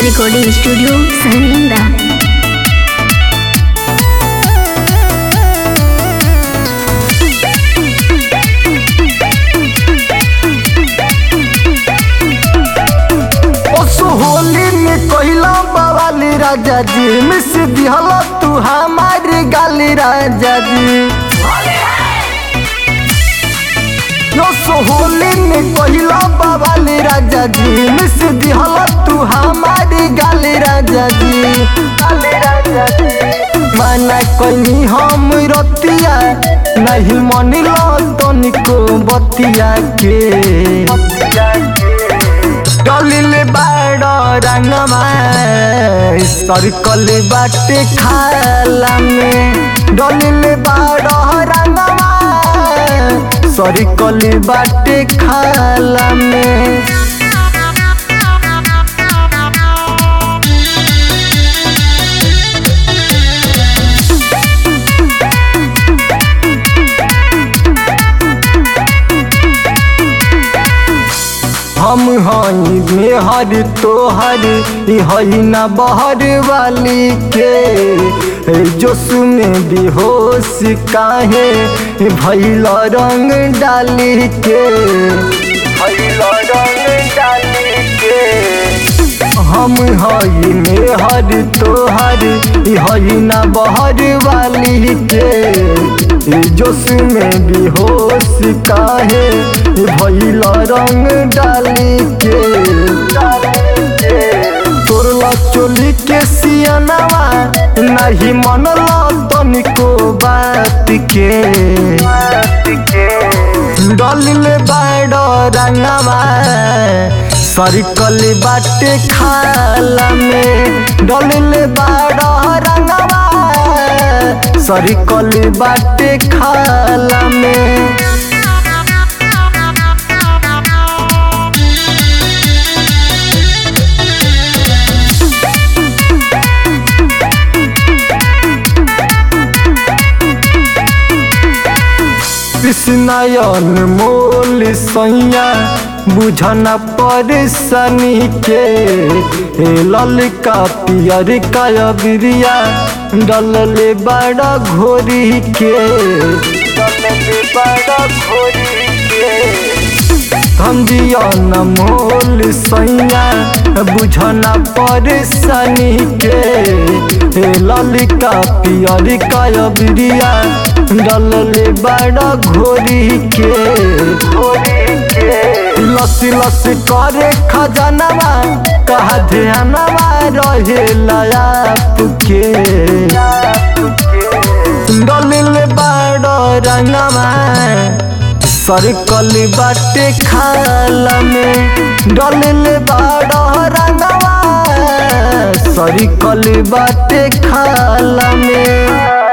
recording studio सहनिंदा ओस होली में कहला बवाली राजा जी मिस दिहल तू हमारी गाली राजा जी ओस होली में कहला बवाली राजा जी मिस दिहल तू हमारी गाली राजा जी गाली राजा जी माना कहीं हम रतिया नहीं मनिल तनिको बतिया के बतिया के डलिल बाड रंगमा सर्कल बाटे खाला में डलिल बाड रंगमा सर्कल बाटे खाला में हम हई मेहर तोहर ई हई ना बहर वाली के जोश में बेहोश काहे भैल रंग डाली के भैल रंग डाली के हम हई मेहर तोहर ई हई ना बहर वाली के जोश में बेहोश काहे भैल रंग डाली के तोरला चोली के सियनवा नहीं मनल तनिको बात के डलिल बाड रंगवा सर्कल बाटे खाला में डलिल बाड रंगवा सर्कल बाटे खाला में कृष्णयन मोल सैया बुझना परेशानी के हे ललका पियर का बिरिया डलले बड़ा घोरी के डलले बड़ा घोरी के धंधियन मोल सैया बुझना परेशानी के हे ललिका पियर का बिरिया डलले बड़ा घोरी के घोरी के लसी लसी करे खजनवा कहा ध्यानवा रहे लाप के डलिल बड़ा रंगवा सर्कल बाटे खाला में डलिल बड़ा रंगवा सर्कल बाटे खाला में